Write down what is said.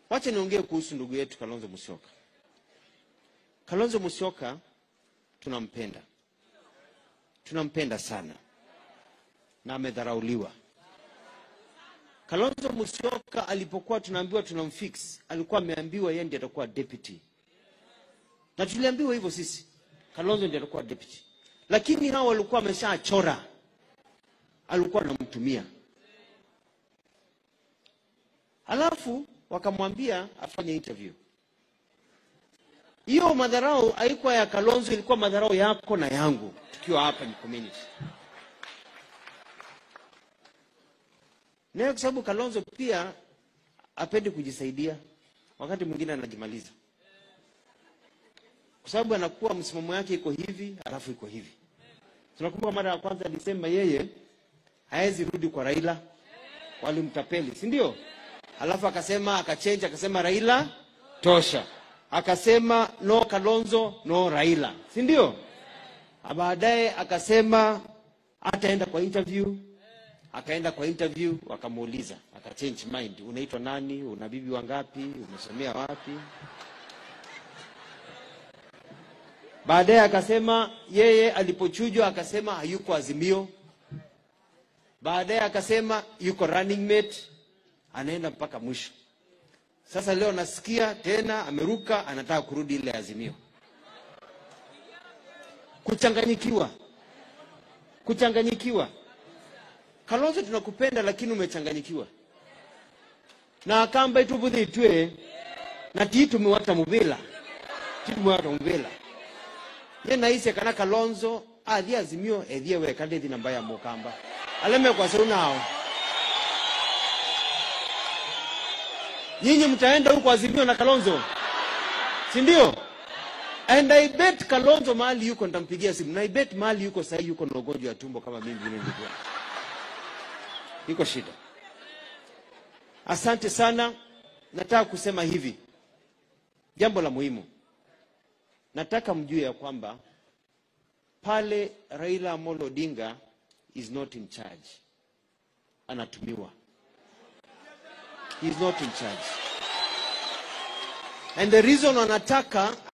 Wacha niongee kuhusu ndugu yetu Kalonzo Musyoka. Kalonzo Musyoka tunampenda, tunampenda sana na amedharauliwa. Kalonzo Musyoka alipokuwa tunaambiwa tunamfix, alikuwa ameambiwa yeye ndiye atakuwa deputy, na tuliambiwa hivyo sisi, Kalonzo ndiye atakuwa deputy, lakini hao walikuwa wameshachora, alikuwa anamtumia Alafu wakamwambia afanye interview. Hiyo madharau haikuwa ya Kalonzo, ilikuwa madharau yako na yangu tukiwa hapa ni community. Nayo kwa sababu Kalonzo pia apendi kujisaidia, wakati mwingine anajimaliza, kwa sababu anakuwa msimamo yake iko hivi alafu iko hivi. Tunakumbuka mara ya kwanza alisema yeye hawezi rudi kwa Raila, walimtapeli, si ndio? Alafu akasema akachange, akasema Raila tosha, akasema no Kalonzo no Raila, si ndio? Baadaye akasema ataenda kwa interview, akaenda kwa interview, wakamuuliza akachange mind, unaitwa nani? Una bibi wangapi? Umesomea wapi? Baadaye akasema yeye alipochujwa, akasema hayuko Azimio. Baadaye akasema yuko running mate anaenda mpaka mwisho. Sasa leo nasikia tena ameruka, anataka kurudi ile Azimio. Kuchanganyikiwa, kuchanganyikiwa. Kalonzo, tunakupenda lakini umechanganyikiwa na akamba itubuthitwe na tiitumiwata muvila tiitumiwata muvila ye naise kana Kalonzo athie Azimio ethie weka ndithi namba ya mukamba aleme kwa seu nao nyinyi mtaenda huko Azimio na Kalonzo, si ndio? And I bet Kalonzo mahali yuko nitampigia simu, na I bet mahali yuko sahii yuko na ugonjwa wa tumbo kama mimi vile nilikuwa, iko shida. Asante sana. Nataka kusema hivi, jambo la muhimu, nataka mjue ya kwamba pale Raila Amolo Odinga is not in charge, anatumiwa He is not in charge. And the reason wanataka